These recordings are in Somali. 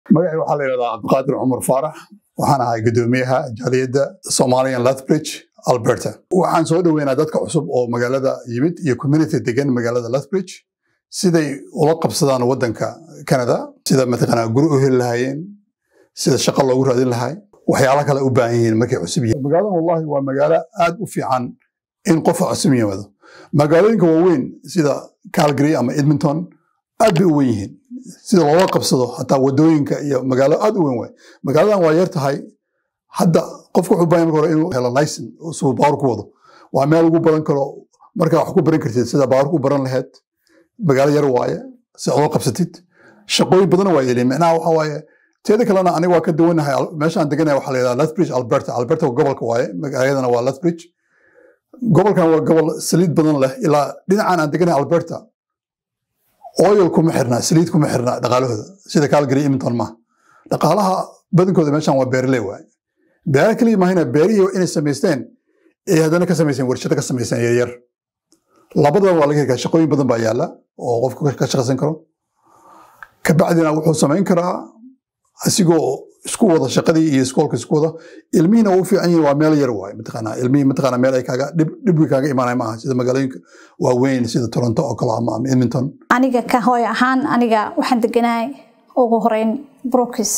magacii waxaa la yidhahdaa cabdiqaadir cumar faarax waxaan ahay guddoomiyaha jaaliyadda somalian lethbridge alberta waxaan soo dhoweynaa dadka cusub oo magaalada yimid iyo community degan magaalada lethbridge siday ula qabsadaan waddanka canada sida mataqaanaa guri u heli lahaayeen sida shaqo loogu raadin lahay waxyaala kale u baahan yihiin markay cusub yihiin magaaladan wallahi waa magaalo aad u fiican in qofa cusub yimaado magaalooyinka waaweyn sida calgary ama edmonton aad bay u wen yihiin sida loola qabsado hataa wadooyinka iyo magaalo aad u weyn waay magaaladan waa yar tahay hadda qofka wuxuu baahan marka hore inuu helo licen suu baawar ku wado waa meel ugu baran karo markaa wax ku baran kartid sida baawar ku baran lahayd magaalo yar waaye si ola qabsatid shaqooyin badan waa yeelin micnaha waxa waaye teeda kalena aniga waa ka duwanahay meeshaan deganaya waxaa la yidhahdaa lethbridge alberta alberta gobolka waaye magaaladana waa lethbridge gobolkan waa gobol saliid badan leh ilaa dhinacan aan deganahay alberta oil kuma xirna saliid kuma xirna dhaqaalahooda sida calgary edmonton ma dhaqaalaha badankooda meeshan waa beerley waaye beera kaliya mahayna beerihii inay samaysteen ay haddana ka samayseen warshado ka samayseen yaryar labadaba waa laga heli karaa shaqooyin badan baa yaala oo qofku ka shaqaysan karo kabacdina wuxuu samayn karaa asigoo isku wada shaqadii iyo iskoolka isku wada ilmihiina waa u fiican yihin waa meel yar waaye mataqaanaa ilmihii mataqaanaa meel ay kaaga dhibwi kaaga imaanay maaha sida magaalooyinka waaweyn sida toronto oo kale ama edmonton aniga ka hooy ahaan aniga waxaan deganahay ugu horeyn brookis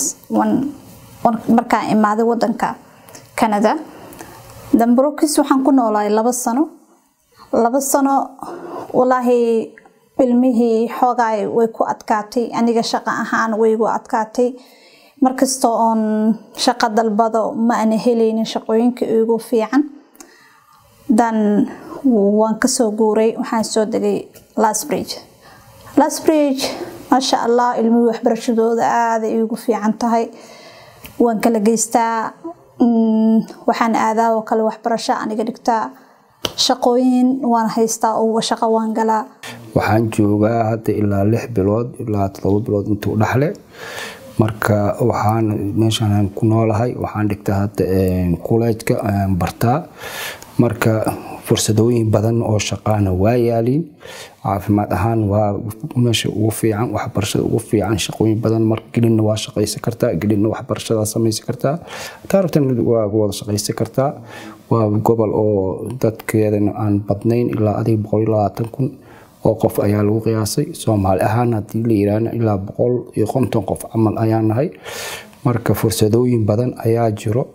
markaan imaaday wadanka canada dan brookis waxaan ku noolahay laba sano laba sano walaahi ilmihii xoogaay way ku adkaatay aniga shaqo ahaan waygu adkaatay markasta oon shaqo dalbado ma ana helaynin shaqooyinka igu fiican dan waan kasoo guuray waxaan soo degay lasbridge lasbridge maasha allah ilmihii waxbarashadooda aada igu fiican tahay waan kala geystaa waxaan aadaa oo kale waxbarasho aniga dhigtaa shaqooyin waan haystaa oo shaqo waan galaa waxaan joogaa hadda ilaa lix bilood ilaa todoba bilood intuu dhaxle marka waxaan meeshaan ku noolahay waxaan dhigtaa hadda kuleejka bartaa marka fursadooyin badan oo shaqaana waa yaaliin caafimaad ahaan waa meesha ugu fiican waxbarashada ugu fiican shaqooyin badan mar gelinna waa shaqaysan kartaa gelinna waxbarashadaa samaysan kartaa taarabtan waa wada shaqaysan kartaa waa gobol oo dadkeedana aan badnayn ilaa adiga boqol iyo labaatan kun oo qof ayaa lagu qiyaasay soomaali ahaan haddii la yiraahna ilaa boqol iyo konton qof camal ayaa nahay marka fursadooyin badan ayaa jiro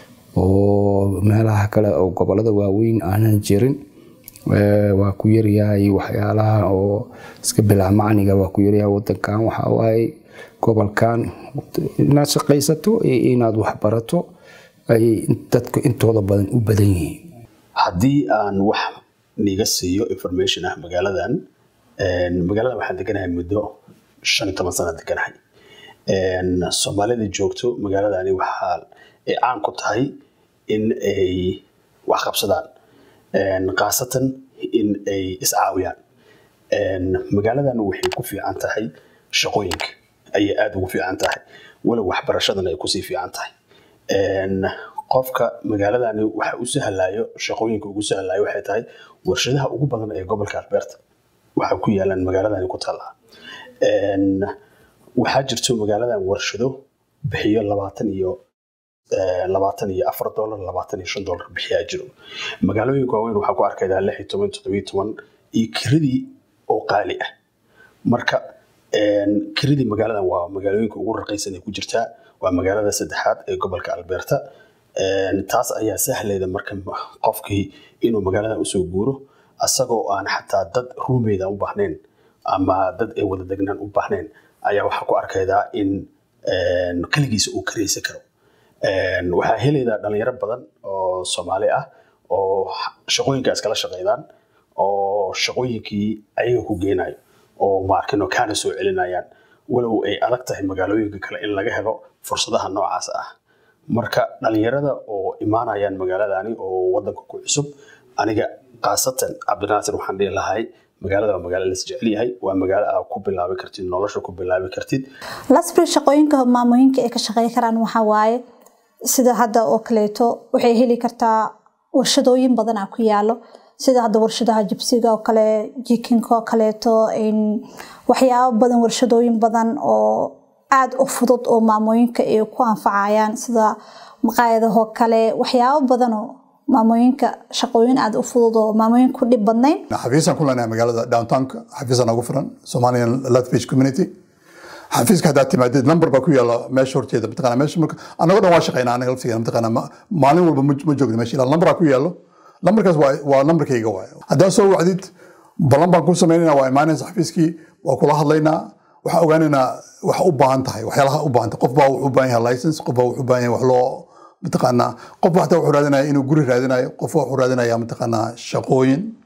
oo meelaha kale oo gobolada waaweyn aanan jirin waa ku yaryahay waxyaalaha oo iska bilaa macniga waa ku yaryahay wadankan waxaa waaye gobolkan inaad shaqaysato iyo inaad waxbarato ayay dadka intooda badan u badan yihiin haddii aan wax niga siiyo information ah magaaladan magaalada waxaan deganahay muddo shan iyo toban sana deganahay soomaalida joogto magaaladani waxaa ay caan ku tahay in ay wax qabsadaan khaasatan in ay iscaawiyaan magaaladan waxay ku fiican tahay shaqooyinka ayay aada ugu fiican tahay walow waxbarashadana ay kusii fiican tahay qofka magaaladani waxa u sahlayo shaqooyinka ugu sahlayo waxay tahay warshadaha ugu badan ee gobolka alberta waxa ku yaalaan magaaladani ku taala waxaa jirto magaaladan warshado bixiyo labaatan iyo labaatan iyo afar dolar labaatan iyo shan dolar bixiyaa jiro magaalooyinka waaweyn waxaa ku arkaydaa lix iyo toban toddobiyo toban iyo kiradii oo qaali ah marka kiradii magaaladan waa magaalooyinka ugu raqiisan ay ku jirtaa waa magaalada saddexaad ee gobolka alberta taas ayaa sahlayda marka qofkii inuu magaaladan usoo guuro asagoo aan xataa dad ruumeyda u baahnayn ama dad ay wada degnaan u baahnayn ayaa waxaa ku arkaydaa in keligiisa uu karaysan karo waxaa helaydaa dhalinyaro badan oo soomaali ah oo shaqooyinkaas kala shaqaydaan oo shaqooyinkii ayaga ku geynayo oo maarkino kaana soo celinayaan walow ay adag tahay magaalooyinka kale in laga helo fursadaha noocaas ah marka dhalinyarada oo imaanayaan magaaladani oo wadanka ku cusub aniga khaasatan cabdinaasir waxaan dhihi lahay magaalada waa magaalo las jecel yahay waa magaalo aad ku bilaabi kartid nolosha ku bilaabi kartid lasbri shaqooyinka maamooyinka ay ka shaqey karaan waxaa waaye sida hadda oo kaleeto waxay heli kartaa warshadooyin badanaa ku yaalo sida hadda warshadaha jibsiga oo kale jikinka oo kaleeto waxyaabo badan warshadooyin badan oo aada u fudud oo maamooyinka ay ku anfacayaan sida maqaayadahoo kale waxyaabo badanoo maamooyinka shaqooyin aada u fudud oo maamooyinka ku dhib badnayn xafiisaan ku leenahay magaalada downtownka xafiisaan ugu furan somalian latbridge community xafiiska haddaad timaadid number baa ku yaala meesha horteeda mataqana meesha marka annagoo dhan waa shaqaynaa anaga laftigeena mataqana ma- maalin walba ma ma joogno meesha ilaa numberaa ku yaalo numberkaas waa waa numberkayga waay haddaad soo wacdid ballan baan ku samaynayna waa imaanaysa xafiiskii waa kula hadlaynaa waxaa ogaanaynaa wax u baahan tahay waxyaalaha u baahan tahay qof baa wuxuu u baahan yahay license qof baa wuxuu u baahan yahay wax loo mataqaanaa qof baa xataa wuxuu raadinaya inuu guri raadinayo qof baa wuxuu raadinaya mataqaanaa shaqooyin